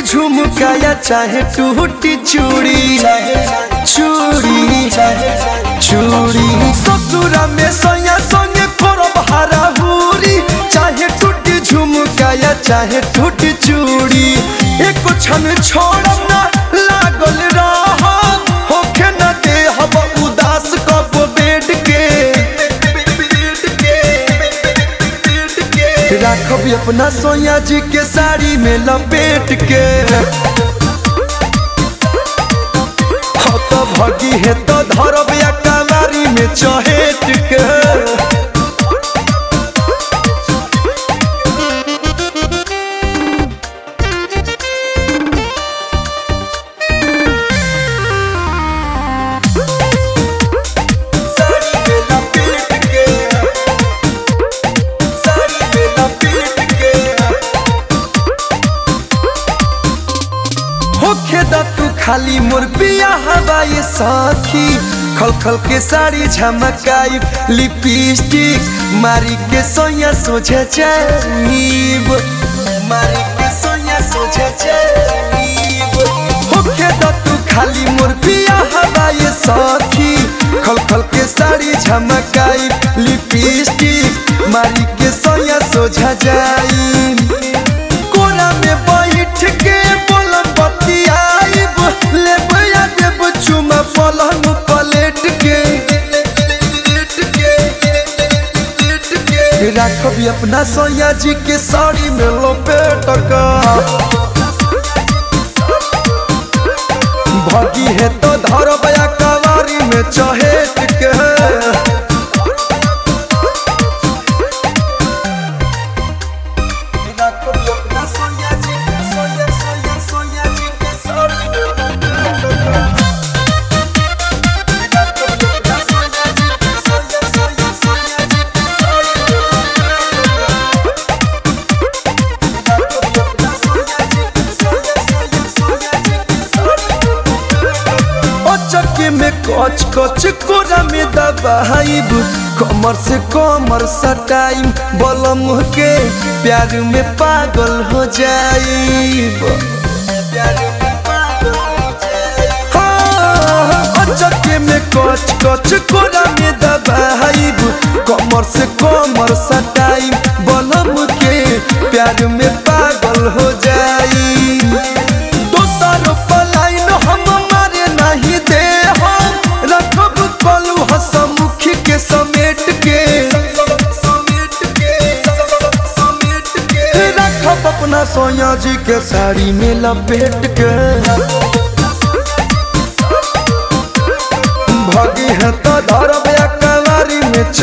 झुमका या चाहे टूटी चूड़ी चूड़ी चूड़ी ससुरा में सैया संगे करब हराहुरी चाहे टूटी झुमका या चाहे टूटी चूड़ी एक क्षण छोड़ब ना लागल रह होखे न दे हब उदास कब बेड के राखब अपना सोया जी के साड़ी में लपेट के हो तो भगी है तो धरब या कलारी में चहेट के साड़ी में लपेट के साड़ी में लपेट के होखे दा तू खाली मोर पिया हवा ये साथी खल खल के साड़ी झमकाई लिपस्टिक मारी के सोया सोझे जाइब मारी के सोया सोझे जाइब होखे दा तू खाली मोर पिया हवा ये साथी खल खल के साड़ी झमकाई लिपस्टिक मारी के सोया सोझा जाई कोना में बैठ के बोलम बतियाइब लेब या देब चुमा पलंग पलेट के राखब अपना सैया जी के साड़ी में लपेट का भगी है तो धरब या कवारी में चहेट के चक्के में कच कच कोरा में दबाइब कमर से कमर सटाइम बलम के प्यार में पागल हो जाइब हाँ, चक्के में कच कच कोरा में दबाइब कमर से कमर सटाइम बलम के प्यार में पागल हो जाइब दोसर पलाइन हम मारे नहीं दे हम रखब कलू हसमुखी के समेट के रखब अपना सोया जी के साड़ी में लपेट के भगी है तो धरब या कवारी में